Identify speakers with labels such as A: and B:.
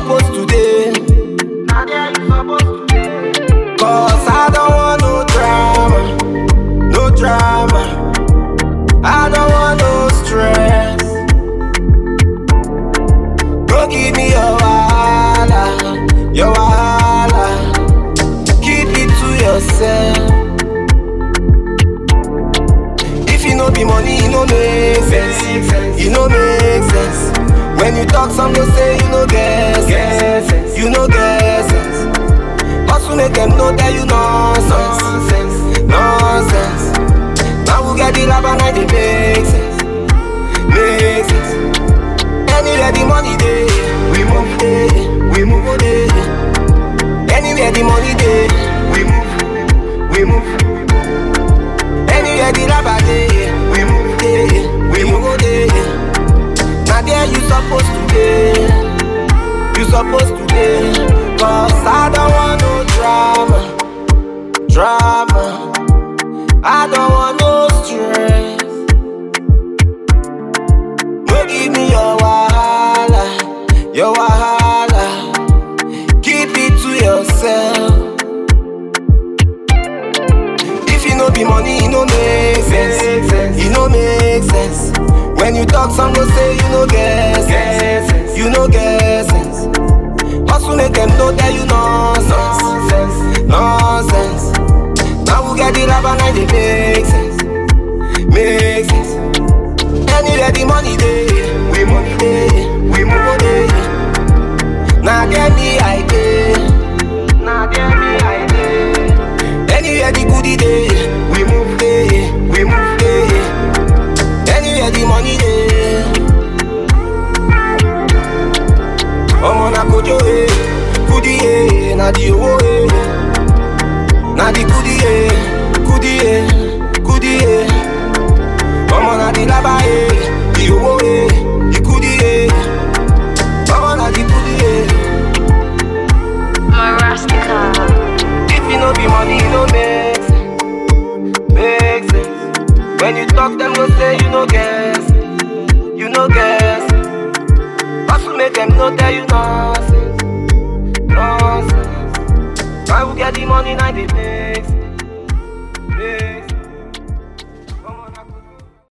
A: supposed to dey.
B: Now there you supposed to be.
A: Cause I don't want no drama, no drama. I don't want no stress. Don't give me your wahala, your wahala. Keep it to yourself. If you no be money, you no make sense. You no make sense. When you talk, some go say you no get sense. You no get sense. Hustle make them know that you nonsense, nonsense. Now we get the lab and I dey make sense, make sense. Anywhere the money dey, we move dey, we move dey. Anywhere the money dey, we move, we move. Anywhere the lab dey, we move dey, we move dey. Now there you supposed to be. You supposed to be Cause I don't want no drama Drama I don't want no stress No give me your wahala Your wahala Keep it to yourself If you no be money, it no make sense You no make sense When you talk, some go say you no get sense You no get sense Hustle make them know that you nonsense, nonsense. Now we get the lab and I dey make sense, make sense. Anywhere the money dey, we money dey, we move dey. Now get me I dey,
B: Now there me I dey.
A: anywhere the goodie dey, we move dey, we move dey. Anywhere the money dey. Ọmọ na kojo e, kudi e, na di owo e. Na di kudi e, kudi e, kudi e. Ọmọ na di laba e, di owo e, di kudi e. Ọmọ na di kudi e.
C: Marastica.
A: If you no be money, e no make sense. Make sense. When you talk, them go say you no get sense. You no get sense. Hustle make them know that you nonsense. Nonsense. Why we get the money, now they make sense.